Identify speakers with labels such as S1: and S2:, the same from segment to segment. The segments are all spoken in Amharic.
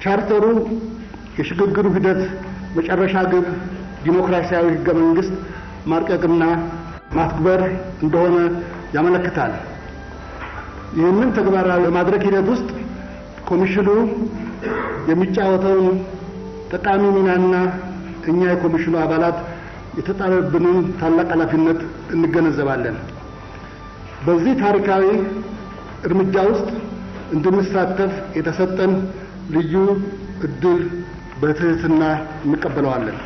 S1: ቻርተሩ የሽግግሩ ሂደት መጨረሻ ግብ ዲሞክራሲያዊ ህገ መንግስት ማርቀቅና ማክበር እንደሆነ ያመለክታል። ይህንን ተግባራዊ በማድረግ ሂደት ውስጥ ኮሚሽኑ የሚጫወተውን ጠቃሚ ሚናና እኛ የኮሚሽኑ አባላት የተጣለብንን ታላቅ ኃላፊነት እንገነዘባለን። በዚህ ታሪካዊ እርምጃ ውስጥ እንድንሳተፍ የተሰጠን ልዩ እድል በትህትና እንቀበለዋለን።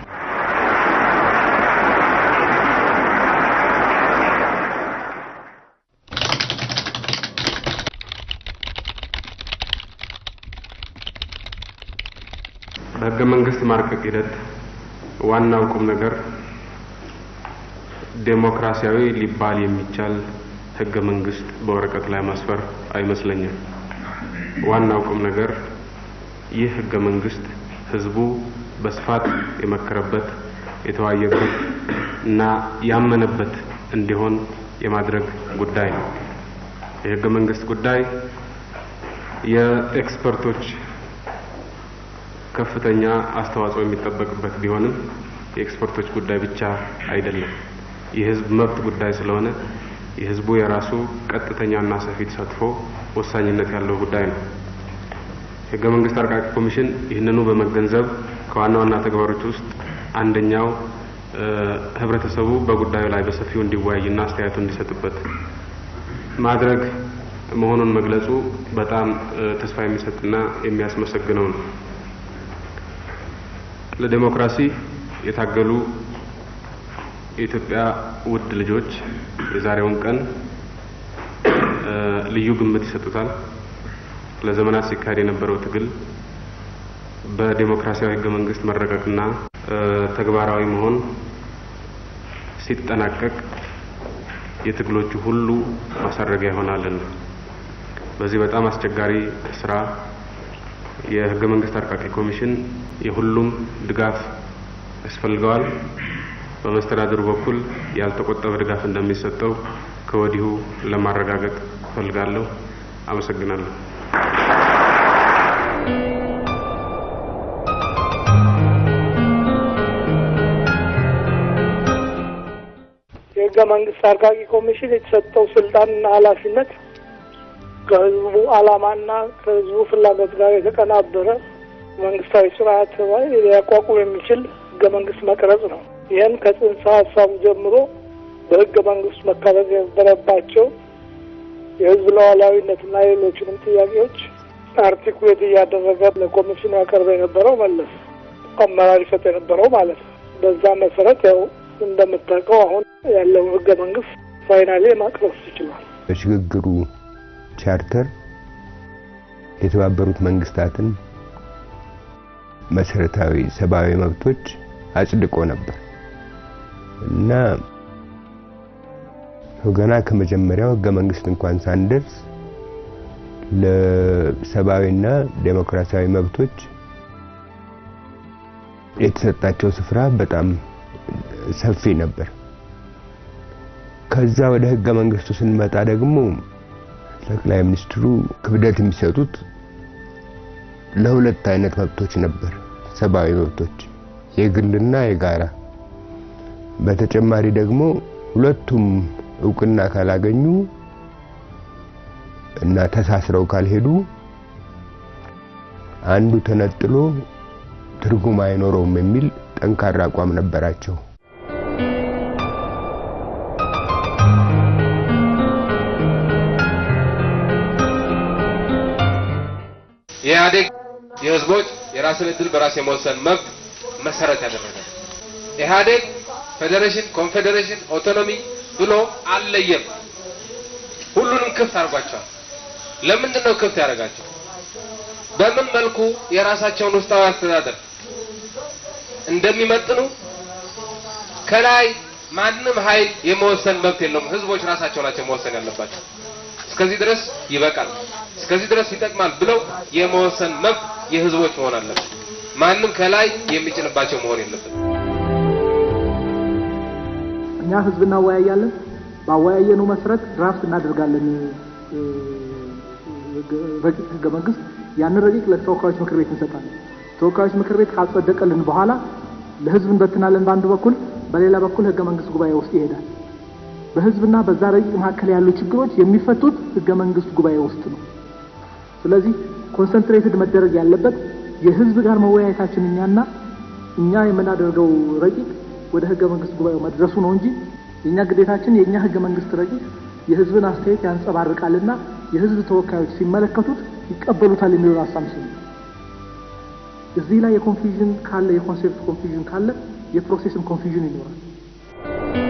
S2: በህገ መንግስት ማርቀቅ ሂደት ዋናው ቁም ነገር ዴሞክራሲያዊ ሊባል የሚቻል ህገ መንግስት በወረቀት ላይ ማስፈር አይመስለኝም። ዋናው ቁም ነገር ይህ ህገ መንግስት ህዝቡ በስፋት የመከረበት የተወያየበት እና ያመነበት እንዲሆን የማድረግ ጉዳይ ነው። የህገ መንግስት ጉዳይ የኤክስፐርቶች ከፍተኛ አስተዋጽኦ የሚጠበቅበት ቢሆንም የኤክስፐርቶች ጉዳይ ብቻ አይደለም። የህዝብ መብት ጉዳይ ስለሆነ የህዝቡ የራሱ ቀጥተኛና ሰፊ ተሳትፎ ወሳኝነት ያለው ጉዳይ ነው። የህገ መንግስት አርቃቂ ኮሚሽን ይህንኑ በመገንዘብ ከዋና ዋና ተግባሮች ውስጥ አንደኛው ህብረተሰቡ በጉዳዩ ላይ በሰፊው እንዲወያይና አስተያየቱ እንዲሰጥበት ማድረግ መሆኑን መግለጹ በጣም ተስፋ የሚሰጥና የሚያስመሰግነው ነው። ለዴሞክራሲ የታገሉ የኢትዮጵያ ውድ ልጆች የዛሬውን ቀን ልዩ ግምት ይሰጡታል። ለዘመናት ሲካሄድ የነበረው ትግል በዴሞክራሲያዊ ህገ መንግስት መረቀቅና ተግባራዊ መሆን ሲጠናቀቅ የትግሎቹ ሁሉ ማሳረጊያ ይሆናልና በዚህ በጣም አስቸጋሪ ስራ የህገ መንግስት አርቃቂ ኮሚሽን የሁሉም ድጋፍ ያስፈልገዋል። በመስተዳድሩ በኩል ያልተቆጠበ ድጋፍ እንደሚሰጠው ከወዲሁ ለማረጋገጥ እፈልጋለሁ። አመሰግናለሁ።
S3: የህገ መንግስት አርቃቂ ኮሚሽን የተሰጠው ስልጣንና ኃላፊነት ከህዝቡ ዓላማና ከህዝቡ ፍላጎት ጋር የተቀናበረ መንግስታዊ ስርዓት ሊያቋቁም የሚችል ህገ መንግስት መቅረጽ ነው። ይህም ከጽንሰ ሀሳቡ ጀምሮ በህገ መንግስት መካተት የነበረባቸው የህዝብ ሉዓላዊነትና ሌሎችንም ጥያቄዎች አርቲኩሌት እያደረገ ለኮሚሽኑ ያቀርበ የነበረው መለስ አመራር ይሰጥ የነበረው ማለት ነው። በዛ መሰረት ያው እንደምታውቀው አሁን ያለው ህገ መንግስት ፋይናሌ ማቅረብ ይችላል።
S4: በሽግግሩ ቻርተር የተባበሩት መንግስታትን መሰረታዊ ሰብአዊ መብቶች አጽድቆ ነበር እና ገና ከመጀመሪያው ህገ መንግስት እንኳን ሳንደርስ ለሰብአዊና ዴሞክራሲያዊ መብቶች የተሰጣቸው ስፍራ በጣም ሰፊ ነበር። ከዛ ወደ ህገ መንግስቱ ስንመጣ ደግሞ ጠቅላይ ሚኒስትሩ ክብደት የሚሰጡት ለሁለት አይነት መብቶች ነበር፣ ሰብአዊ መብቶች የግልና የጋራ። በተጨማሪ ደግሞ ሁለቱም እውቅና ካላገኙ እና ተሳስረው ካልሄዱ አንዱ ተነጥሎ ትርጉም አይኖረውም የሚል ጠንካራ አቋም ነበራቸው።
S5: የኢህአዴግ የህዝቦች የራስን እድል በራስ የመወሰን መብት መሰረት ያደረገ ኢህአዴግ ፌዴሬሽን፣ ኮንፌዴሬሽን፣ ኦቶኖሚ ብሎ አልለየም። ሁሉንም ክፍት አድርጓቸዋል። ለምንድን ነው ክፍት ያደረጋቸው? በምን መልኩ የራሳቸውን ውስጣዊ አስተዳደር እንደሚመጥኑ ከላይ ማንም ኃይል የመወሰን መብት የለውም። ህዝቦች ራሳቸው ናቸው መወሰን ያለባቸው። እስከዚህ ድረስ ይበቃል፣ እስከዚህ ድረስ ይጠቅማል ብለው የመወሰን መብት የህዝቦች መሆን አለበት። ማንም ከላይ የሚጭንባቸው መሆን የለበት።
S6: እኛ ህዝብ እናወያያለን። ባወያየነው መሰረት ድራፍት እናደርጋለን። ረቂቅ ህገ መንግስት ያንን ረቂቅ ለተወካዮች ምክር ቤት እንሰጣለን። ተወካዮች ምክር ቤት ካልጸደቀልን በኋላ ለህዝብ እንበትናለን በአንድ በኩል፣ በሌላ በኩል ህገ መንግስት ጉባኤ ውስጥ ይሄዳል። በህዝብና በዛ ረቂቅ መካከል ያሉ ችግሮች የሚፈቱት ህገ መንግስት ጉባኤ ውስጥ ነው። ስለዚህ ኮንሰንትሬትድ መደረግ ያለበት የህዝብ ጋር መወያየታችን እኛና እኛ የምናደርገው ረቂቅ ወደ ህገ መንግስት ጉባኤው መድረሱ ነው እንጂ የእኛ ግዴታችን የእኛ ህገ መንግስት ረቂቅ የህዝብን አስተያየት ያንጸባርቃልና የህዝብ ተወካዮች ሲመለከቱት ይቀበሉታል የሚለውን አሳምሽን እዚህ ላይ የኮንፊዥን ካለ የኮንሴፕት ኮንፊዥን ካለ የፕሮሴስም ኮንፊዥን ይኖራል።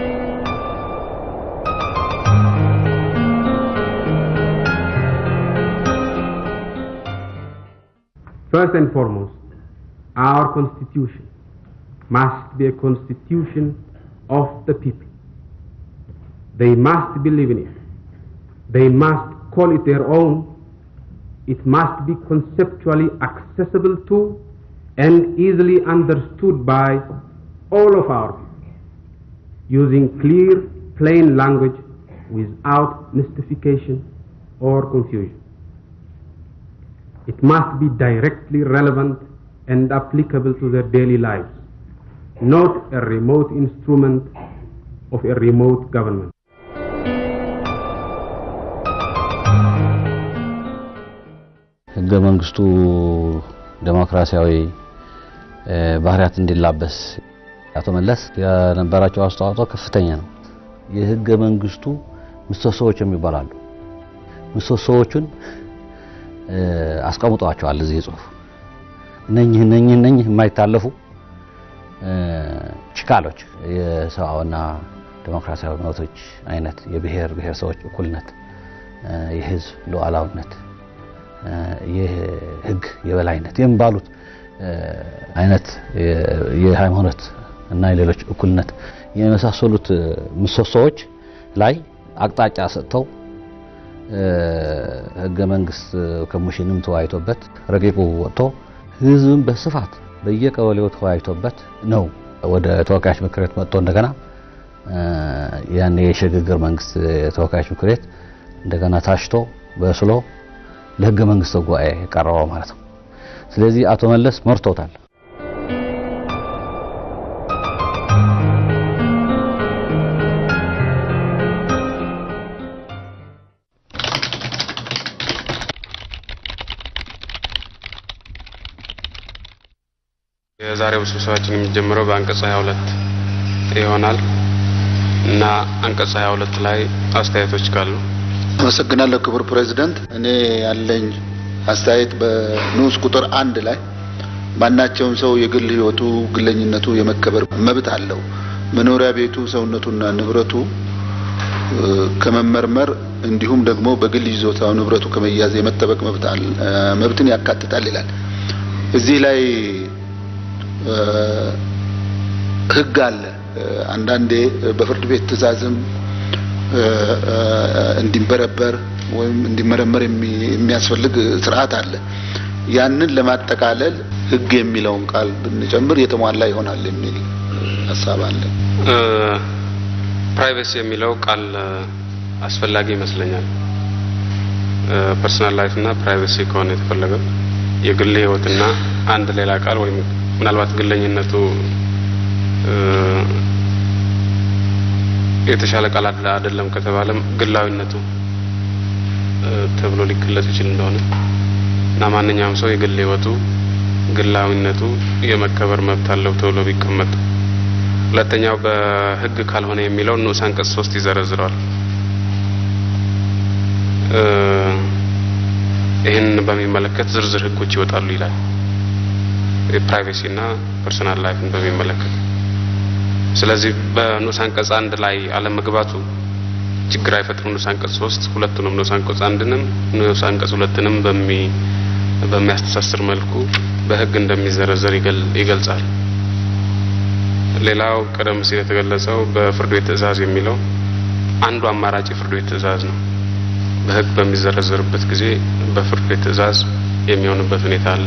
S2: First and foremost, our constitution must be a constitution of the people. They must believe in it. They must call it their own. It must be conceptually accessible to and easily understood by all of our people, using clear, plain language without mystification or confusion. It must be directly relevant and applicable to their daily lives, not a remote instrument of a remote government.
S7: ህገ መንግስቱ ዴሞክራሲያዊ ባህሪያት እንዲላበስ አቶ መለስ የነበራቸው አስተዋጽኦ ከፍተኛ ነው። የህገ መንግስቱ ምሰሶዎች የሚባላሉ ምሰሶዎቹን አስቀምጠዋቸዋል እዚህ ጽሁፍ እነኚህ እነኚህ እነኚህ የማይታለፉ ችካሎች የሰብአዊና ዴሞክራሲያዊ መብቶች አይነት የብሔር ብሔረሰቦች እኩልነት፣ የህዝብ ሉዓላዊነት፣ የህግ የበላይነት የሚባሉት አይነት የሃይማኖት እና የሌሎች እኩልነት የመሳሰሉት ምሰሶዎች ላይ አቅጣጫ ሰጥተው ህገ መንግስት ኮሚሽንም ተወያይቶበት ረቂቁ ወጥቶ ህዝብን በስፋት በየቀበሌው ተወያይቶበት ነው ወደ ተወካዮች ምክር ቤት መጥቶ እንደገና ያን የሽግግር መንግስት የተወካዮች ምክር ቤት እንደገና ታሽቶ በስሎ ለህገ መንግስት ጉባኤ የቀረበው ማለት ነው። ስለዚህ አቶ መለስ መርቶታል።
S2: የዛሬው ስብሰባችን የሚጀምረው በአንቀጽ 22 ይሆናል እና አንቀጽ 22 ላይ አስተያየቶች ካሉ
S8: አመሰግናለሁ ክቡር ፕሬዚደንት። እኔ ያለኝ አስተያየት በንዑስ ቁጥር አንድ ላይ ማናቸውም ሰው የግል ህይወቱ፣ ግለኝነቱ የመከበር መብት አለው። መኖሪያ ቤቱ፣ ሰውነቱና ንብረቱ ከመመርመር እንዲሁም ደግሞ በግል ይዞታው ንብረቱ ከመያዝ የመጠበቅ መብትን ያካትታል ይላል። እዚህ ላይ ህግ አለ። አንዳንዴ በፍርድ ቤት ትዕዛዝም እንዲበረበር ወይም እንዲመረመር የሚያስፈልግ ስርዓት አለ። ያንን ለማጠቃለል ህግ የሚለውን ቃል ብንጨምር የተሟላ ይሆናል የሚል ሀሳብ አለ።
S2: ፕራይቬሲ የሚለው ቃል አስፈላጊ ይመስለኛል። ፐርሰናል ላይፍ እና ፕራይቬሲ ከሆነ የተፈለገው የግል ህይወትና አንድ ሌላ ቃል ወይም ምናልባት ግለኝነቱ የተሻለ ቃል አይደለም ከተባለም ግላዊነቱ ተብሎ ሊገለጽ ይችል እንደሆነ እና ማንኛውም ሰው የግል ህይወቱ ግላዊነቱ የመከበር መብት አለው ተብሎ ቢቀመጥ። ሁለተኛው በህግ ካልሆነ የሚለው ንዑስ አንቀጽ ሶስት ይዘረዝረዋል። ይህንን በሚመለከት ዝርዝር ህጎች ይወጣሉ ይላል። የፕራይቬሲ እና ፐርሰናል ላይፍን በሚመለከት ስለዚህ በንዑስ አንቀጽ አንድ ላይ አለመግባቱ ችግር አይፈጥርም። ንዑስ አንቀጽ ሶስት ሁለቱንም ንዑስ አንቀጽ አንድንም ንዑስ አንቀጽ ሁለትንም በሚ በሚያስተሳስር መልኩ በህግ እንደሚዘረዘር ይገልጻል። ሌላው ቀደም ሲል የተገለጸው በፍርድ ቤት ትዕዛዝ የሚለው አንዱ አማራጭ የፍርድ ቤት ትዕዛዝ ነው። በህግ በሚዘረዘርበት ጊዜ በፍርድ ቤት ትዕዛዝ የሚሆንበት ሁኔታ አለ።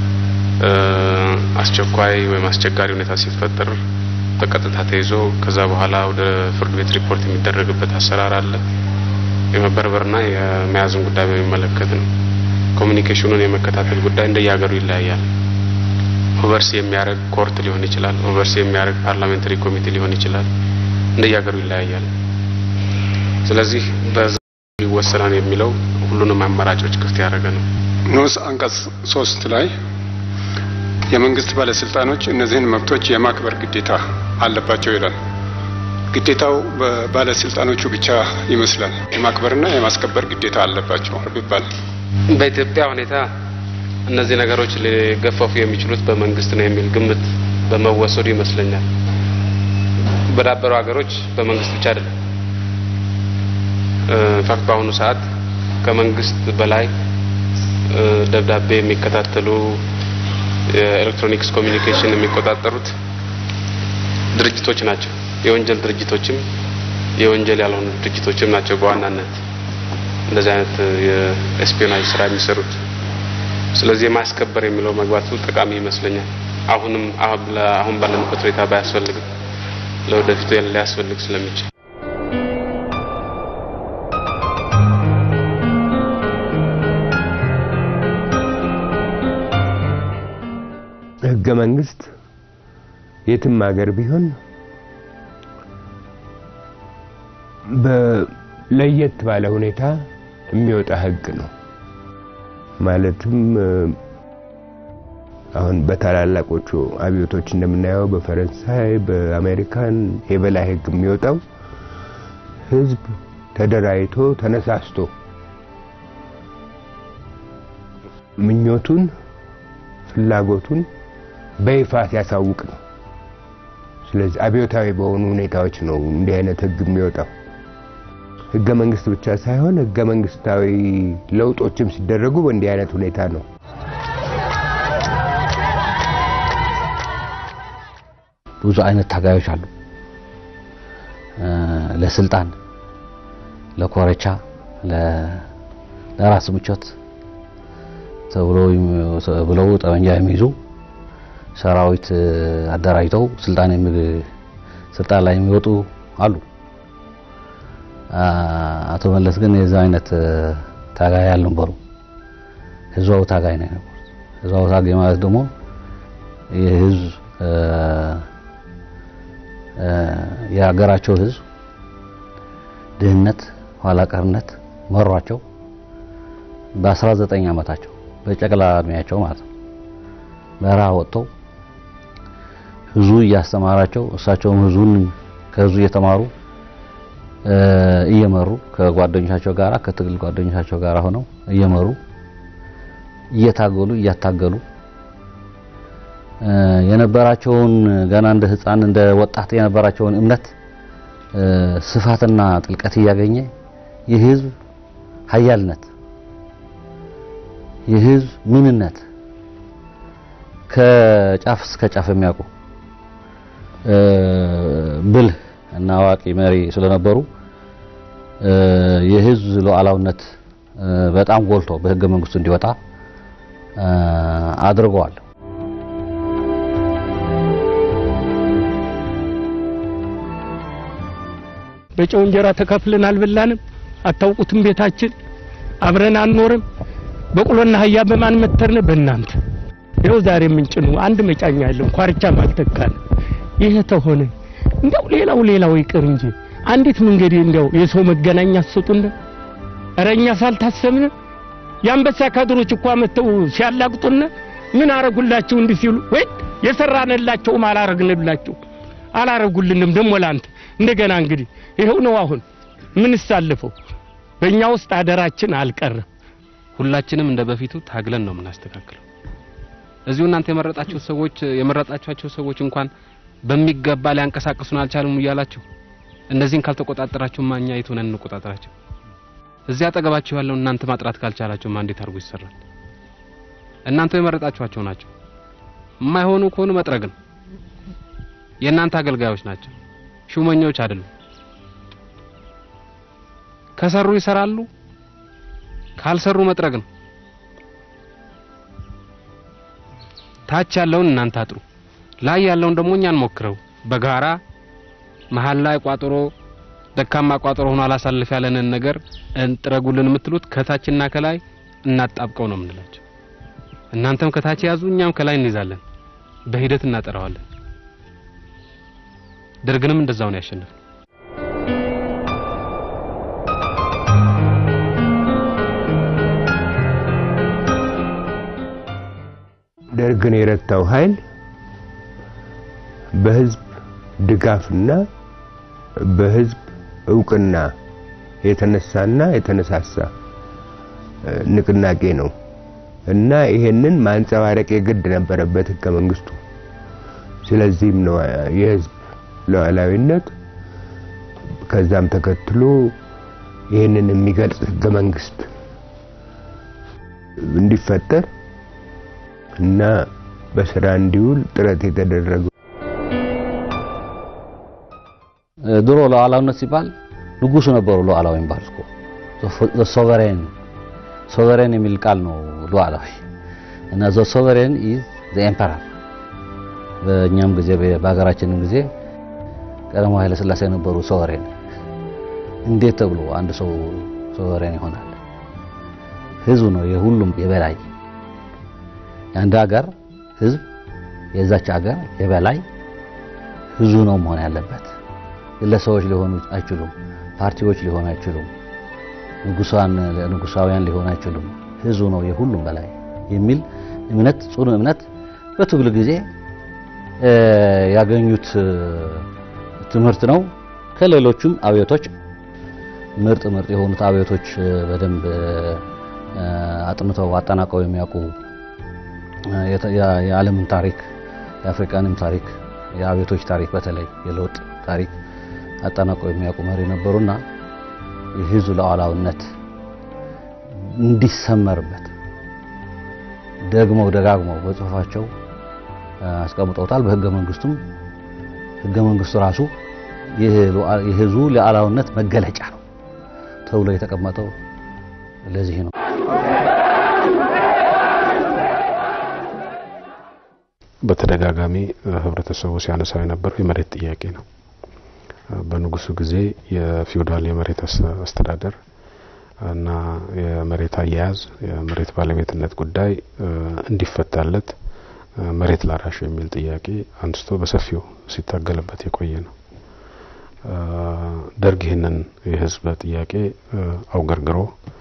S2: አስቸኳይ ወይም አስቸጋሪ ሁኔታ ሲፈጠር በቀጥታ ተይዞ ከዛ በኋላ ወደ ፍርድ ቤት ሪፖርት የሚደረግበት አሰራር አለ። የመበርበርና የመያዝን ጉዳይ በሚመለከት ነው። ኮሚኒኬሽኑን የመከታተል ጉዳይ እንደየሀገሩ ይለያያል። ኦቨርሲ የሚያደርግ ኮርት ሊሆን ይችላል። ኦቨርሲ የሚያደርግ ፓርላሜንታሪ ኮሚቴ ሊሆን ይችላል። እንደየሀገሩ ይለያያል። ስለዚህ በዛ ይወሰናል የሚለው ሁሉንም አማራጮች ክፍት ያደረገ ነው።
S9: ንዑስ አንቀጽ ሶስት ላይ የመንግስት ባለስልጣኖች እነዚህን መብቶች የማክበር ግዴታ አለባቸው ይላል። ግዴታው በባለስልጣኖቹ ብቻ ይመስላል። የማክበርና የማስከበር ግዴታ አለባቸው ቢባል
S2: በኢትዮጵያ ሁኔታ እነዚህ ነገሮች ሊገፈፉ የሚችሉት በመንግስት ነው የሚል ግምት በመወሰዱ ይመስለኛል። በዳበሩ ሀገሮች በመንግስት ብቻ አይደለም። ኢንፋክት በአሁኑ ሰዓት ከመንግስት በላይ ደብዳቤ የሚከታተሉ የኤሌክትሮኒክስ ኮሚኒኬሽን የሚቆጣጠሩት ድርጅቶች ናቸው። የወንጀል ድርጅቶችም የወንጀል ያልሆኑ ድርጅቶችም ናቸው በዋናነት እንደዚህ አይነት የኤስፒዮናጅ ስራ የሚሰሩት። ስለዚህ የማስከበር የሚለው መግባቱ ጠቃሚ ይመስለኛል። አሁንም አሁን ባለንበት ሁኔታ ባያስፈልግም ለወደፊቱ ሊያስፈልግ ስለሚችል
S4: ህገ መንግስት የትም ሀገር ቢሆን በለየት ባለ ሁኔታ የሚወጣ ህግ ነው። ማለትም አሁን በታላላቆቹ አብዮቶች እንደምናየው በፈረንሳይ፣ በአሜሪካን የበላይ ህግ የሚወጣው ህዝብ ተደራጅቶ ተነሳስቶ ምኞቱን ፍላጎቱን በይፋ ሲያሳውቅ ነው። ስለዚህ አብዮታዊ በሆኑ ሁኔታዎች ነው እንዲህ አይነት ህግ የሚወጣው። ህገ መንግስት ብቻ ሳይሆን ህገ መንግስታዊ ለውጦችም ሲደረጉ በእንዲህ አይነት ሁኔታ ነው።
S7: ብዙ አይነት ታጋዮች አሉ። ለስልጣን፣ ለኮረቻ፣ ለራስ ምቾት ብለው ጠመንጃ የሚይዙ ሰራዊት አደራጅተው ስልጣን ስልጣን ላይ የሚወጡ አሉ። አቶ መለስ ግን የዛ አይነት ታጋይ አልነበሩ። ህዝባዊ ታጋይ ነው የነበሩት። ህዝባዊ ታጋይ ማለት ደግሞ የህዝብ የሀገራቸው ህዝብ ድህነት፣ ኋላ ቀርነት መሯቸው በ19 ዓመታቸው በጨቅላ እድሜያቸው ማለት ነው በረሃ ወጥተው ህዝቡ እያስተማራቸው እሳቸውም ህዝቡን ከህዝቡ እየተማሩ እየመሩ ከጓደኞቻቸው ጋር ከትግል ጓደኞቻቸው ጋር ሆነው እየመሩ እየታገሉ እያታገሉ የነበራቸውን ገና እንደ ህፃን እንደ ወጣት የነበራቸውን እምነት ስፋትና ጥልቀት እያገኘ የህዝብ ሀያልነት የህዝብ ምንነት ከጫፍ እስከ ጫፍ የሚያውቁ ብልህ እና አዋቂ መሪ ስለነበሩ የህዝብ ሉዓላዊነት በጣም ጎልቶ በህገ መንግስቱ እንዲወጣ አድርገዋል።
S10: በጨው እንጀራ ተከፍለን አልበላንም። አታውቁትም። ቤታችን አብረን አንኖርም። በቅሎና አህያ በማን መተርን? በእናንተ ይኸው ዛሬ ምንጭ ነው። አንድ መጫኛ ያለው ኳርቻም አልተካን። ይሄ ተሆነ እንደው ሌላው ሌላው ይቅር እንጂ አንዲት መንገድ እንደው የሰው መገናኛ አሰጡን። ኧረ እኛ ሳልታሰብን የአንበሳ ካድሮች እኮ መተው ሲያላግጡን ምን አረጉላቸው እንዲህ ሲሉ ወይ የሰራንላቸውም አላረግንላቸው አላረጉልንም። ደግሞ ላንተ እንደገና እንግዲህ ይኸው ነው አሁን ምን ሳለፈው በእኛ ውስጥ አደራችን አልቀረም።
S2: ሁላችንም እንደ በፊቱ ታግለን ነው የምናስተካክለው። እዚሁ እናንተ የመረጣቸው ሰዎች የመረጣቸው ሰዎች እንኳን በሚገባ ሊያንቀሳቅሱን አልቻሉም እያላችሁ እነዚህን ካልተቆጣጠራችሁ ማኛ የት ሆነን እንቆጣጠራቸው? እዚህ አጠገባችሁ ያለው እናንተ ማጥራት ካልቻላችሁ ማን እንዴት አድርጎ ይሰራል? እናንተ የመረጣችኋቸው ናቸው። የማይሆኑ ከሆኑ መጥረግ ነው። የእናንተ አገልጋዮች ናቸው፣ ሹመኞች አይደሉም። ከሰሩ ይሰራሉ፣ ካልሰሩ መጥረግ ነው። ታች ያለውን እናንተ አጥሩ፣ ላይ ያለውን ደግሞ እኛን ሞክረው በጋራ መሀል ላይ ቋጠሮ ደካማ ቋጠሮ ሆኖ አላሳልፍ ያለንን ነገር እንጥረጉልን የምትሉት ከታችና ከላይ እናጣብቀው ነው የምንላቸው። እናንተም ከታች ያዙ፣ እኛም ከላይ እንይዛለን፣ በሂደት እናጠራዋለን። ደርግንም እንደዛው ነው ያሸነፈው።
S4: ደርግን የረታው ኃይል በህዝብ ድጋፍና በህዝብ እውቅና የተነሳና የተነሳሳ ንቅናቄ ነው እና ይሄንን ማንጸባረቅ የግድ ነበረበት ህገ መንግስቱ። ስለዚህም ነው የህዝብ ሉዓላዊነት ከዛም ተከትሎ ይህንን የሚገልጽ ህገ መንግስት እንዲፈጠር እና በስራ እንዲውል ጥረት የተደረገው።
S7: ድሮ ሉዓላዊነት ሲባል ንጉሱ ነበሩ ሉዓላዊ የሚባል እኮ ሶቨሬን ሶቨሬን የሚል ቃል ነው ሉዓላዊ እና ዘ ሶቨሬን ኢዝ ዘ ኤምፐረር። በእኛም ጊዜ በሀገራችንም ጊዜ ቀዳማዊ ኃይለ ሥላሴ የነበሩ ሶቨሬን። እንዴት ተብሎ አንድ ሰው ሶቨሬን ይሆናል? ህዝብ ነው የሁሉም የበላይ የአንድ ሀገር ህዝብ የዛች ሀገር የበላይ ህዝቡ ነው መሆን ያለበት። ግለሰቦች ሊሆኑ አይችሉም። ፓርቲዎች ሊሆኑ አይችሉም። ንጉሳን ንጉሳውያን ሊሆኑ አይችሉም። ህዝቡ ነው የሁሉም በላይ የሚል እምነት ጽኑ እምነት በትግል ጊዜ ያገኙት ትምህርት ነው። ከሌሎቹም አብዮቶች ምርጥ ምርጥ የሆኑት አብዮቶች በደንብ አጥንተው አጠናቀው የሚያውቁ የዓለምን ታሪክ የአፍሪካንም ታሪክ የአብዮቶች ታሪክ በተለይ የለውጥ ታሪክ አጠናቀው የሚያውቁ መሪ ነበሩና የህዝቡ ሉዓላዊነት እንዲሰመርበት ደግመው ደጋግመው በጽሁፋቸው አስቀምጠውታል። በህገ መንግስቱም ህገ መንግስቱ ራሱ የህዝቡ ሉዓላዊነት መገለጫ ነው ተብሎ የተቀመጠው ለዚህ ነው።
S2: በተደጋጋሚ ህብረተሰቡ ሲያነሳው የነበረው የመሬት ጥያቄ ነው። በንጉሱ ጊዜ የፊውዳል የመሬት አስተዳደር እና የመሬት አያያዝ የመሬት ባለቤትነት ጉዳይ እንዲፈታለት መሬት ላራሹ የሚል ጥያቄ አንስቶ በሰፊው ሲታገልበት የቆየ ነው። ደርግ ይህንን የህዝብ ጥያቄ አውገርግሮ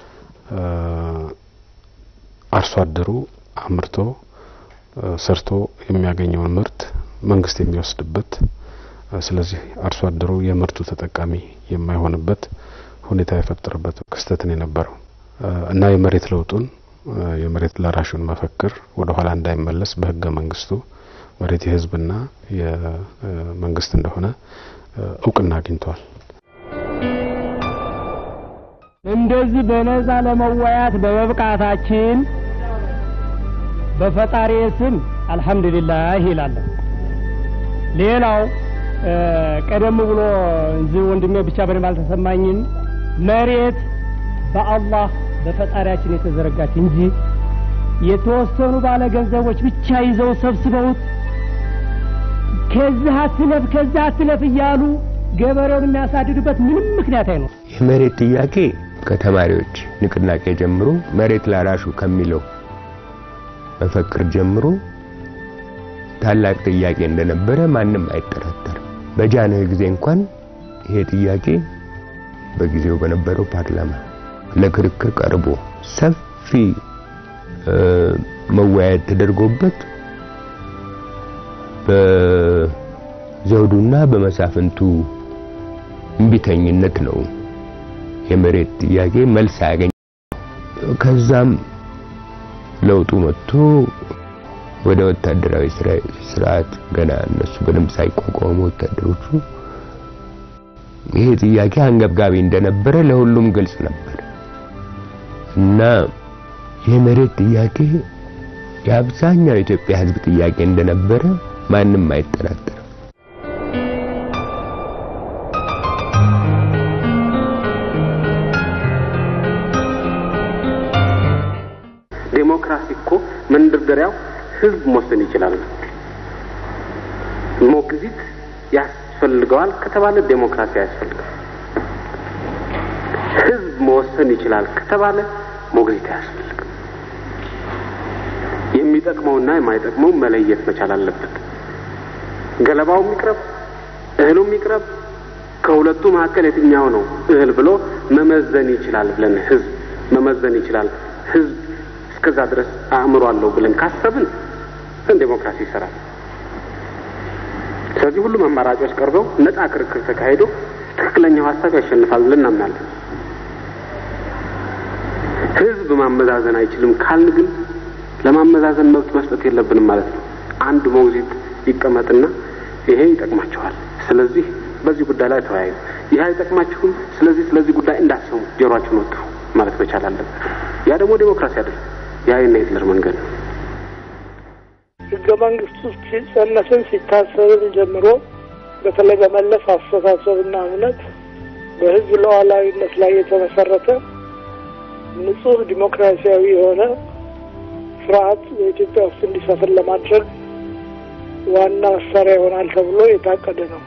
S2: አርሶ አደሩ አምርቶ ሰርቶ የሚያገኘውን ምርት መንግስት የሚወስድበት ስለዚህ አርሶ አደሩ የምርቱ ተጠቃሚ የማይሆንበት ሁኔታ የፈጠረበት ክስተትን የነበረው እና የመሬት ለውጡን የመሬት ላራሹን መፈክር ወደ ኋላ እንዳይመለስ በህገ መንግስቱ መሬት የህዝብና የመንግስት እንደሆነ እውቅና አግኝቷል።
S10: እንደዚህ በነፃ ለመወያት በመብቃታችን በፈጣሪ ስም አልሐምዱሊላህ ይላለሁ። ሌላው ቀደም ብሎ እዚህ ወንድሜ ብቻ በደንብ አልተሰማኝም። መሬት በአላህ በፈጣሪያችን የተዘረጋች እንጂ የተወሰኑ ባለ ገንዘቦች ብቻ ይዘው ሰብስበውት ከዚህ አትለፍ ከዚህ አትለፍ እያሉ ገበሬውን የሚያሳድዱበት ምንም ምክንያት አይኖር።
S4: የመሬት ጥያቄ ከተማሪዎች ንቅናቄ ጀምሮ መሬት ላራሹ ከሚለው መፈክር ጀምሮ ታላቅ ጥያቄ እንደነበረ ማንም አይጠራጠርም። በጃንሆይ ጊዜ እንኳን ይሄ ጥያቄ በጊዜው በነበረው ፓርላማ ለክርክር ቀርቦ ሰፊ መወያየት ተደርጎበት በዘውዱና በመሳፍንቱ እምቢተኝነት ነው የመሬት ጥያቄ መልስ አያገኝ። ከዛም ለውጡ መጥቶ ወደ ወታደራዊ ስርዓት ገና እነሱ በደንብ ሳይቋቋሙ ወታደሮቹ ይሄ ጥያቄ አንገብጋቢ እንደነበረ ለሁሉም ግልጽ ነበር እና የመሬት ጥያቄ የአብዛኛው የኢትዮጵያ ሕዝብ ጥያቄ እንደነበረ ማንም አይጠራጠርም።
S11: ዴሞክራሲ እኮ መንደርደሪያው ህዝብ መወሰን ይችላል። ሞግዚት ያስፈልገዋል ከተባለ ዴሞክራሲ አያስፈልግም። ህዝብ መወሰን ይችላል ከተባለ ሞግዚት አያስፈልግም። የሚጠቅመውና የማይጠቅመው መለየት መቻል አለበት። ገለባው ይቅረብ፣ እህሉ ይቅረብ፣ ከሁለቱ መካከል የትኛው ነው እህል ብሎ መመዘን ይችላል ብለን ህዝብ መመዘን ይችላል። ህዝብ እስከዛ ድረስ አእምሮ አለው ብለን ካሰብን ዴሞክራሲ ይሰራል። ስለዚህ ሁሉም አማራጮች ቀርበው ነጻ ክርክር ተካሂዶ ትክክለኛው ሀሳብ ያሸንፋል ብለን እናምናለን። ህዝብ ማመዛዘን አይችልም ካልን ግን ለማመዛዘን መብት መስጠት የለብንም ማለት ነው። አንድ ሞግዚት ይቀመጥና ይሄ ይጠቅማችኋል፣ ስለዚህ በዚህ ጉዳይ ላይ ተወያዩ፣ ይህ አይጠቅማችሁም፣ ስለዚህ ስለዚህ ጉዳይ እንዳትሰሙ፣ ጆሯችሁን ወጥሩ ማለት መቻል አለበት። ያ ደግሞ ዴሞክራሲ አይደለም። ያ የእነ ሂትለር መንገድ ነው።
S3: ህገ መንግስቱ ሲጸነስን ሲታሰብን ጀምሮ በተለይ በመለስ አስተሳሰብና እምነት በህዝብ ሉዓላዊነት ላይ የተመሰረተ ንጹህ ዲሞክራሲያዊ የሆነ ስርዓት በኢትዮጵያ ውስጥ እንዲሰፍን ለማድረግ ዋና መሳሪያ ይሆናል ተብሎ የታቀደ ነው።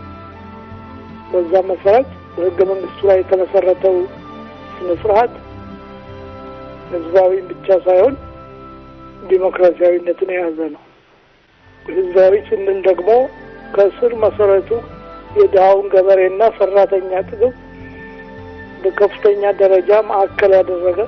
S3: በዛ መሰረት በህገ መንግስቱ ላይ የተመሰረተው ስነ ስርዓት ህዝባዊ ብቻ ሳይሆን ዲሞክራሲያዊነትን የያዘ ነው። ህዝባዊ ስንል ደግሞ ከስር መሰረቱ የድሀውን ገበሬና ሰራተኛ ጥቅም በከፍተኛ ደረጃ ማዕከል ያደረገ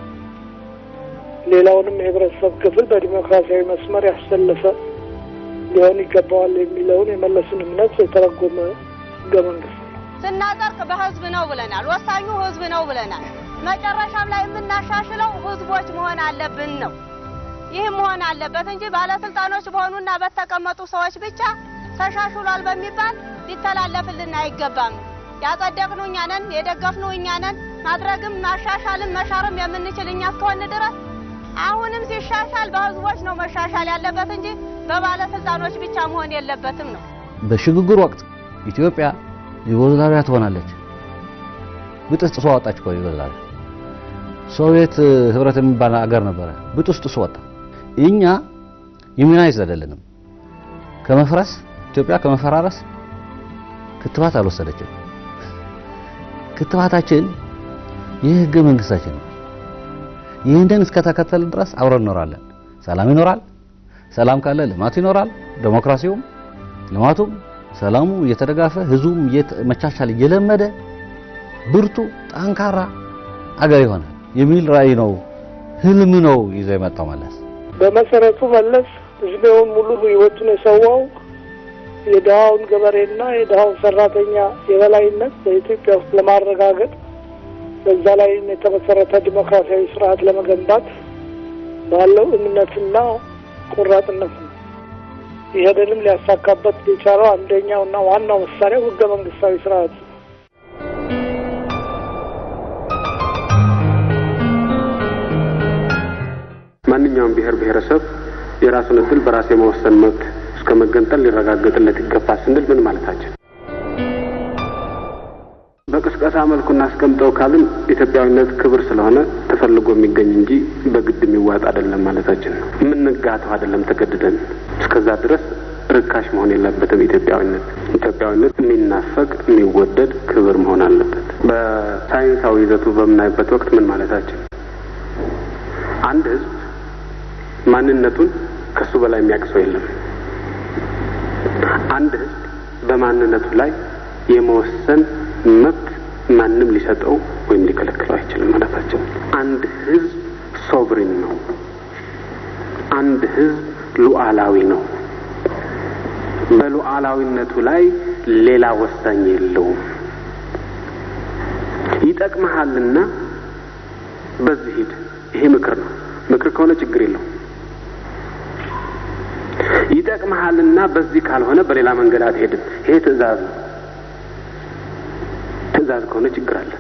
S3: ሌላውንም የህብረተሰብ ክፍል በዲሞክራሲያዊ መስመር ያሰለፈ ሊሆን ይገባዋል የሚለውን የመለስን እምነት የተረጎመ ህገ መንግስት ነው።
S12: ስናጸድቅ በህዝብ ነው ብለናል። ወሳኙ ህዝብ ነው ብለናል። መጨረሻም ላይ የምናሻሽለው ህዝቦች መሆን አለብን ነው። ይህም መሆን አለበት እንጂ ባለስልጣኖች በሆኑና በተቀመጡ ሰዎች ብቻ ተሻሽሏል በሚባል ሊተላለፍልን አይገባም። ያጸደቅነው እኛ ነን፣ የደገፍነው እኛ ነን። ማድረግም ማሻሻልም መሻርም የምንችል እኛ እስከሆን ድረስ አሁንም ሲሻሻል በህዝቦች ነው መሻሻል ያለበት እንጂ በባለስልጣኖች ብቻ መሆን የለበትም ነው።
S7: በሽግግር ወቅት ኢትዮጵያ ዩጎዝላቪያ ትሆናለች። ብጥስጥሶ ወጣች እኮ ዩጎዝላቪያ። ሶቪየት ህብረት የሚባል አገር ነበረ፣ ብጥስጥሶ ወጣ። እኛ ኢሚናይዝድ አይደለንም። ከመፍረስ ኢትዮጵያ ከመፈራረስ ክትባት አልወሰደችም። ክትባታችን ይህ ህገ መንግስታችን ነው። ይህንን እስከተከተል ድረስ አብረን እንኖራለን። ሰላም ይኖራል። ሰላም ካለ ልማት ይኖራል። ዴሞክራሲውም ልማቱም ሰላሙ እየተደጋፈ ህዝቡም መቻቻል እየለመደ ብርቱ ጠንካራ አገር ይሆናል የሚል ራዕይ ነው፣ ህልም ነው ይዞ የመጣው መለስ።
S3: በመሰረቱ መለስ እድሜውን ሙሉ ህይወቱን የሰዋው የድሃውን ገበሬና የድሃውን ሰራተኛ የበላይነት በኢትዮጵያ ውስጥ ለማረጋገጥ በዛ ላይ የተመሰረተ ዲሞክራሲያዊ ስርዓት ለመገንባት ባለው እምነትና ቆራጥነት ነው። ይሄንንም ሊያሳካበት የቻለው አንደኛውና ዋናው መሳሪያው ህገ መንግስታዊ ስርዓት ነው።
S11: ማንኛውም ብሔር ብሔረሰብ የራሱን እድል በራስ የመወሰን መብት እስከ መገንጠል ሊረጋገጥለት ይገባል ስንል ምን ማለታችን? በቅስቀሳ መልኩ እናስቀምጠው ካልን ኢትዮጵያዊነት ክብር ስለሆነ ተፈልጎ የሚገኝ እንጂ በግድ የሚዋጥ አይደለም ማለታችን ነው። የምንጋተው አይደለም ተገድደን። እስከዛ ድረስ ርካሽ መሆን የለበትም ኢትዮጵያዊነት። ኢትዮጵያዊነት የሚናፈቅ የሚወደድ ክብር መሆን አለበት። በሳይንሳዊ ይዘቱ በምናይበት ወቅት ምን ማለታችን አንድ ህዝብ ማንነቱን ከሱ በላይ የሚያውቅ ሰው የለም። አንድ ህዝብ በማንነቱ ላይ የመወሰን መብት ማንም ሊሰጠው ወይም ሊከለክለው አይችልም ማለታቸው። አንድ ህዝብ ሶቭሪን ነው። አንድ ህዝብ ሉዓላዊ ነው። በሉዓላዊነቱ ላይ ሌላ ወሳኝ የለውም። ይጠቅመሃልና በዚህ ሂድ። ይሄ ምክር ነው። ምክር ከሆነ ችግር የለውም። ይጠቅመሃልና በዚህ ካልሆነ በሌላ መንገድ አትሄድም። ይሄ ትዕዛዝ ነው። ትዕዛዝ ከሆነ ችግር አለ።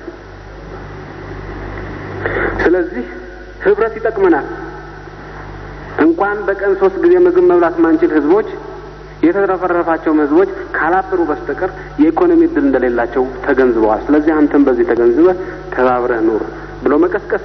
S11: ስለዚህ ህብረት ይጠቅመናል። እንኳን በቀን ሶስት ጊዜ ምግብ መብላት ማንችል ህዝቦች የተረፈረፋቸው ህዝቦች ካላበሩ በስተቀር የኢኮኖሚ እድል እንደሌላቸው ተገንዝበዋል። ስለዚህ አንተም በዚህ ተገንዝበህ ተባብረህ ኑር ብሎ መቀስቀስ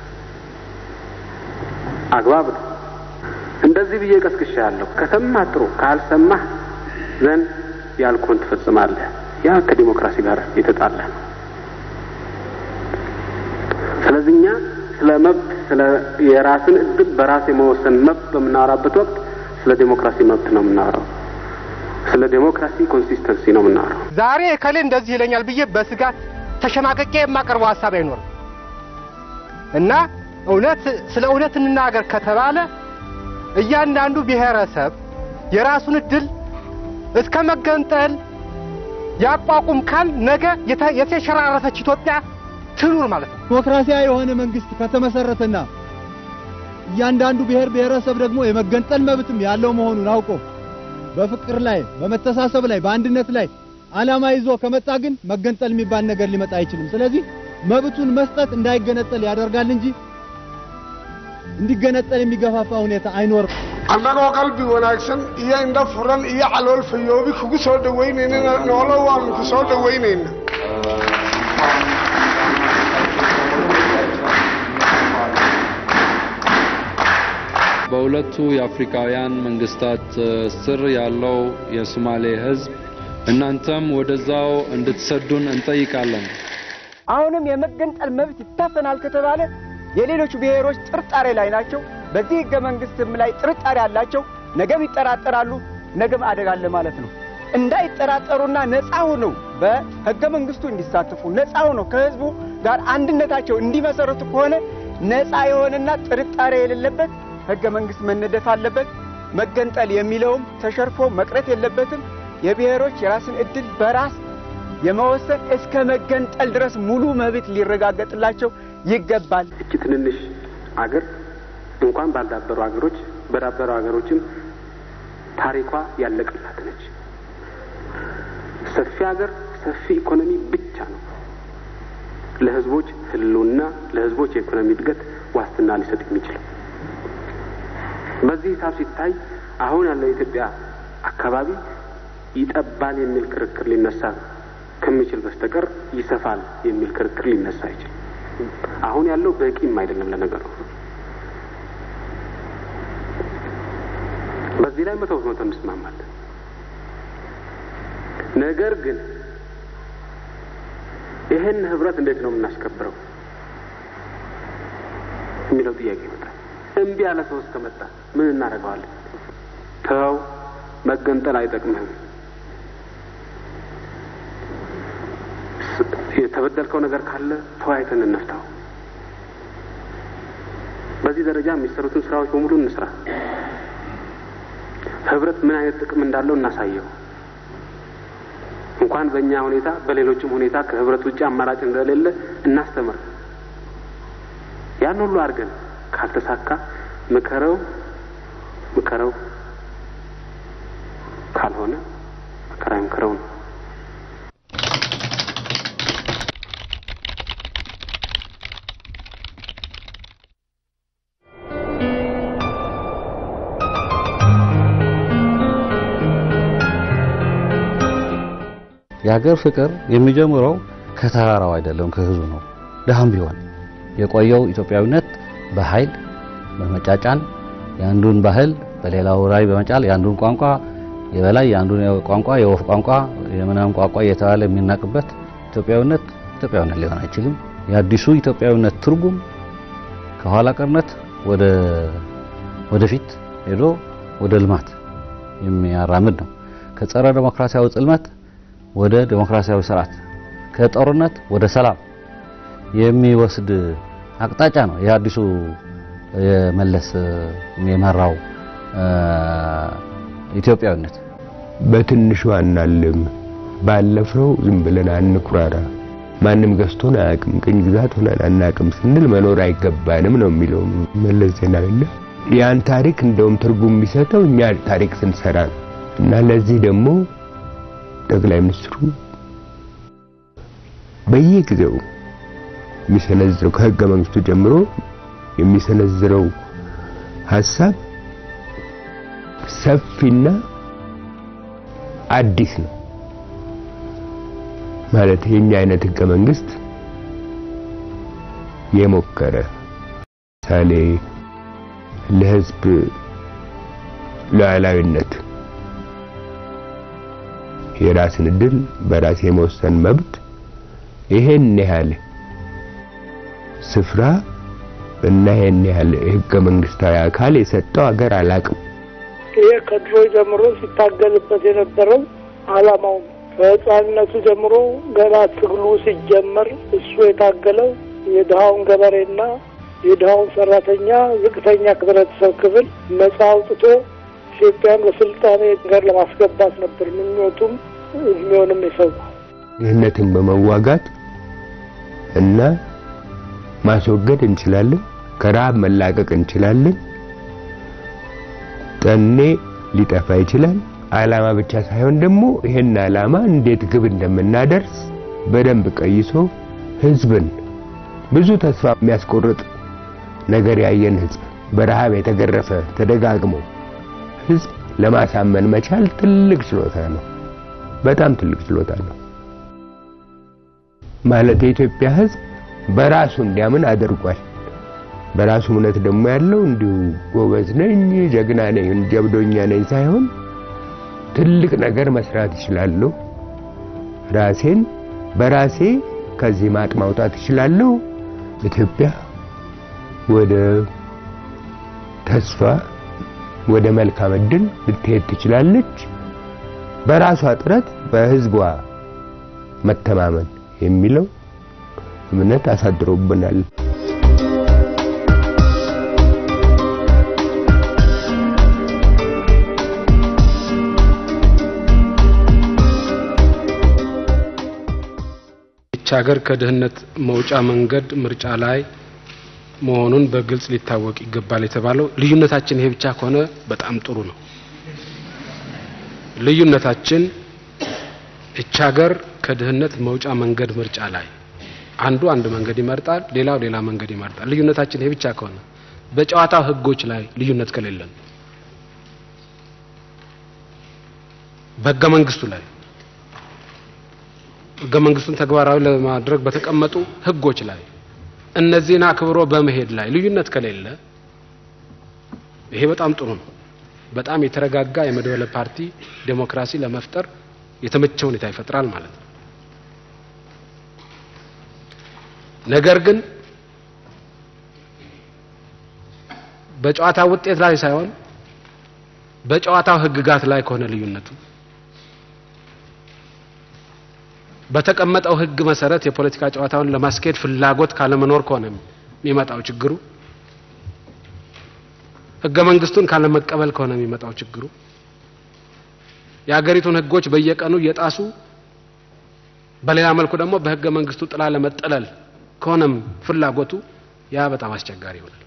S11: አግባብ ነው። እንደዚህ ብዬ ቀስቅሻ ያለሁ ከሰማህ ጥሩ፣ ካልሰማህ ዘንድ ያልኩህን ትፈጽማለህ። ያ ከዲሞክራሲ ጋር የተጣላ ነው። ስለዚህ እኛ ስለ መብት ስለ የራስን እድል በራስ የመወሰን መብት በምናወራበት ወቅት ስለ ዴሞክራሲ መብት ነው የምናወራው። ስለ ዴሞክራሲ ኮንሲስተንሲ ነው የምናወራው።
S13: ዛሬ እከሌ እንደዚህ ይለኛል ብዬ በስጋት ተሸማቀቄ የማቀርበው ሀሳብ አይኖርም እና እውነት ስለ እውነት እንናገር ከተባለ እያንዳንዱ ብሔረሰብ የራሱን እድል እስከ መገንጠል ያቋቁም ካል ነገ የተ- የተሸራረፈች ኢትዮጵያ ትኑር ማለት ነው።
S14: ዲሞክራሲያዊ የሆነ መንግስት ከተመሰረተና እያንዳንዱ ብሔር ብሔረሰብ ደግሞ የመገንጠል መብትም ያለው መሆኑን አውቆ በፍቅር ላይ በመተሳሰብ ላይ በአንድነት ላይ ዓላማ ይዞ ከመጣ ግን መገንጠል የሚባል ነገር ሊመጣ አይችልም። ስለዚህ መብቱን መስጠት እንዳይገነጠል ያደርጋል እንጂ እንዲገነጠል የሚገፋፋ ሁኔታ አይኖርም።
S15: annagoo qalbi wanaagsan iyo indho furan iyo calool fayoobi kugu soo dhowaynayna noolo waanu ku soo dhowaynayna
S16: በሁለቱ የአፍሪካውያን መንግስታት እ፣ ስር ያለው የሶማሌ ህዝብ እናንተም ወደዛው እንድትሰዱን እንጠይቃለን።
S17: አሁንም የመገንጠል መብት ይታፈናል ከተባለ የሌሎች ብሔሮች ጥርጣሬ ላይ ናቸው። በዚህ ህገ መንግስትም ላይ ጥርጣሬ አላቸው። ነገም ይጠራጠራሉ። ነገም አደጋ አለ ማለት ነው። እንዳይጠራጠሩና ነፃ ሆነው በህገ መንግስቱ እንዲሳተፉ ነፃ ሆነው ከህዝቡ ጋር አንድነታቸው እንዲመሰረቱ ከሆነ ነፃ የሆነና ጥርጣሬ የሌለበት ህገ መንግስት መነደፍ አለበት። መገንጠል የሚለውም ተሸርፎ መቅረት የለበትም። የብሔሮች የራስን እድል በራስ የመወሰን እስከ መገንጠል ድረስ ሙሉ መብት ሊረጋገጥላቸው ይገባል።
S11: እቺ ትንንሽ አገር እንኳን ባልዳበሩ ሀገሮች በዳበሩ ሀገሮችም ታሪኳ ያለቀላት ነች። ሰፊ ሀገር ሰፊ ኢኮኖሚ ብቻ ነው ለህዝቦች ህልውና ለህዝቦች የኢኮኖሚ እድገት ዋስትና ሊሰጥ የሚችለው። በዚህ ሂሳብ ሲታይ አሁን ያለው የኢትዮጵያ አካባቢ ይጠባል የሚል ክርክር ሊነሳ ከሚችል በስተቀር ይሰፋል የሚል ክርክር ሊነሳ አይችልም። አሁን ያለው በቂም አይደለም ለነገሩ። በዚህ ላይ መቶ በመቶ እንስማማለን። ነገር ግን ይህን ህብረት እንዴት ነው የምናስከብረው የሚለው ጥያቄ ይመጣል። እምቢ ያለ ሰው እስከመጣ ምን እናደርገዋለን? ተው፣ መገንጠል አይጠቅምህም። የተበደልከው ነገር ካለ ተወያይተን እንፍታው። በዚህ ደረጃ የሚሰሩትን ስራዎች በሙሉ እንስራ። ህብረት ምን አይነት ጥቅም እንዳለው እናሳየው። እንኳን በእኛ ሁኔታ በሌሎችም ሁኔታ ከህብረት ውጭ አማራጭ እንደሌለ እናስተምር። ያን ሁሉ አድርገን ካልተሳካ ምከረው ምከረው፣ ካልሆነ መከራ ምከረው ነው።
S7: የሀገር ፍቅር የሚጀምረው ከተራራው አይደለም ከህዝቡ ነው። ድሃም ቢሆን የቆየው ኢትዮጵያዊነት በኃይል በመጫጫን የአንዱን ባህል በሌላው ላይ በመጫል የአንዱን ቋንቋ የበላይ የአንዱን ቋንቋ የወፍ ቋንቋ የምናምን ቋንቋ እየተባለ የሚናቅበት ኢትዮጵያዊነት ኢትዮጵያዊነት ሊሆን አይችልም። የአዲሱ ኢትዮጵያዊነት ትርጉም ከኋላ ቀርነት ወደ ወደፊት ሄዶ ወደ ልማት የሚያራምድ ነው። ከጸረ ዴሞክራሲያዊ ጽልመት ወደ ዴሞክራሲያዊ ስርዓት ከጦርነት ወደ ሰላም የሚወስድ አቅጣጫ ነው። የአዲሱ የመለስ የመራው ኢትዮጵያዊነት
S4: በትንሹ አናልም፣ ባለፈው ዝም ብለን አንኩራራ፣ ማንም ገዝቶን አያውቅም፣ ቅኝ ግዛት ሆነን አናውቅም ስንል መኖር አይገባንም ነው የሚለው መለስ ዜናዊ። ያን ታሪክ እንደውም ትርጉም የሚሰጠው እኛ ታሪክ ስንሰራ ነው እና ለዚህ ደግሞ ጠቅላይ ሚኒስትሩ በየጊዜው የሚሰነዝረው ከህገ መንግስቱ ጀምሮ የሚሰነዝረው ሀሳብ ሰፊና አዲስ ነው። ማለት የኛ አይነት ህገ መንግስት የሞከረ ምሳሌ ለህዝብ ሉዓላዊነት የራስን እድል በራስ የመወሰን መብት ይሄን ያህል ስፍራ እና ይሄን ያህል ህገ መንግስታዊ አካል የሰጠው ሀገር አላቅም።
S3: ይሄ ከድሮ ጀምሮ ሲታገልበት የነበረው አላማው ነው። ከህፃንነቱ ጀምሮ ገና ትግሉ ሲጀመር እሱ የታገለው የድሃውን ገበሬና የድሃውን ሰራተኛ ዝቅተኛ ህብረተሰብ ክፍል ነጻ አውጥቶ ኢትዮጵያን በስልጣኔ ጋር ለማስገባት ነበር ምኞቱም እድሜውንም የሰዋው።
S4: ድህነትን በመዋጋት እና ማስወገድ እንችላለን። ከረሃብ መላቀቅ እንችላለን። ጠኔ ሊጠፋ ይችላል። አላማ ብቻ ሳይሆን ደግሞ ይሄን አላማ እንዴት ግብ እንደምናደርስ በደንብ ቀይሶ ህዝብን ብዙ ተስፋ የሚያስቆርጥ ነገር ያየን ህዝብ በረሃብ የተገረፈ ተደጋግሞ ህዝብ ለማሳመን መቻል ትልቅ ችሎታ ነው። በጣም ትልቅ ችሎታ ነው። ማለት የኢትዮጵያ ህዝብ በራሱ እንዲያምን አድርጓል። በራሱ እምነት ደግሞ ያለው እንዲሁ ጎበዝ ነኝ፣ ጀግና ነኝ፣ ጀብዶኛ ነኝ ሳይሆን ትልቅ ነገር መስራት እችላለሁ፣ ራሴን በራሴ ከዚህ ማጥ ማውጣት እችላለሁ፣ ኢትዮጵያ ወደ ተስፋ ወደ መልካም እድል ልትሄድ ትችላለች፣ በራሷ ጥረት በህዝቧ መተማመን የሚለው እምነት አሳድሮብናል።
S18: ይህች ሀገር ከድህነት መውጫ መንገድ ምርጫ ላይ መሆኑን በግልጽ ሊታወቅ ይገባል የተባለው ልዩነታችን ይሄ ብቻ ከሆነ በጣም ጥሩ ነው። ልዩነታችን ይህች ሀገር ከድህነት መውጫ መንገድ ምርጫ ላይ አንዱ አንድ መንገድ ይመርጣል፣ ሌላው ሌላ መንገድ ይመርጣል። ልዩነታችን ይሄ ብቻ ከሆነ በጨዋታው ህጎች ላይ ልዩነት ከሌለን በህገ መንግስቱ ላይ ህገ መንግስቱን ተግባራዊ ለማድረግ በተቀመጡ ህጎች ላይ እነዚህን አክብሮ በመሄድ ላይ ልዩነት ከሌለ ይሄ በጣም ጥሩ ነው። በጣም የተረጋጋ የመድበለ ፓርቲ ዴሞክራሲ ለመፍጠር የተመቸ ሁኔታ ይፈጥራል ማለት ነው። ነገር ግን በጨዋታ ውጤት ላይ ሳይሆን በጨዋታው ህግጋት ላይ ከሆነ ልዩነቱ በተቀመጠው ህግ መሰረት የፖለቲካ ጨዋታውን ለማስኬድ ፍላጎት ካለመኖር ከሆነ የሚመጣው ችግሩ፣ ህገ መንግስቱን ካለመቀበል ከሆነ የሚመጣው ችግሩ፣ የሀገሪቱን ህጎች በየቀኑ እየጣሱ በሌላ መልኩ ደግሞ በህገ መንግስቱ ጥላ ለመጠለል ከሆነም ፍላጎቱ ያ በጣም አስቸጋሪ ይሆናል።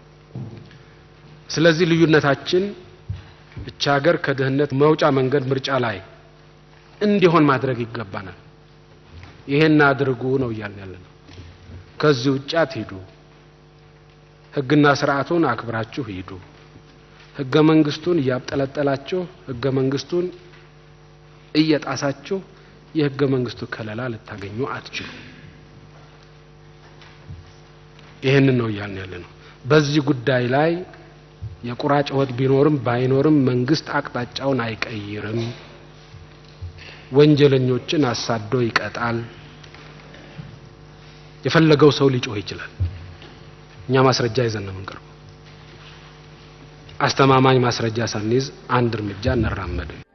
S18: ስለዚህ ልዩነታችን እቻ ሀገር ከድህነት መውጫ መንገድ ምርጫ ላይ እንዲሆን ማድረግ ይገባናል። ይሄን አድርጉ ነው እያልን ያለ ነው። ከዚህ ውጭ አትሂዱ። ህግና ስርዓቱን አክብራችሁ ሂዱ። ህገ መንግስቱን እያብጠለጠላችሁ ህገ መንግስቱን እየጣሳችሁ የህገ መንግስቱ ከለላ ልታገኙ አትችሉ። ይህንን ነው እያልን ያለ ነው። በዚህ ጉዳይ ላይ የቁራ ጩኸት ቢኖርም ባይኖርም መንግስት አቅጣጫውን አይቀይርም። ወንጀለኞችን አሳዶ ይቀጣል። የፈለገው ሰው ሊጮህ ይችላል። እኛ ማስረጃ ይዘን ነው የምንቀርበው። አስተማማኝ ማስረጃ ሳንይዝ አንድ እርምጃ እንራመድም።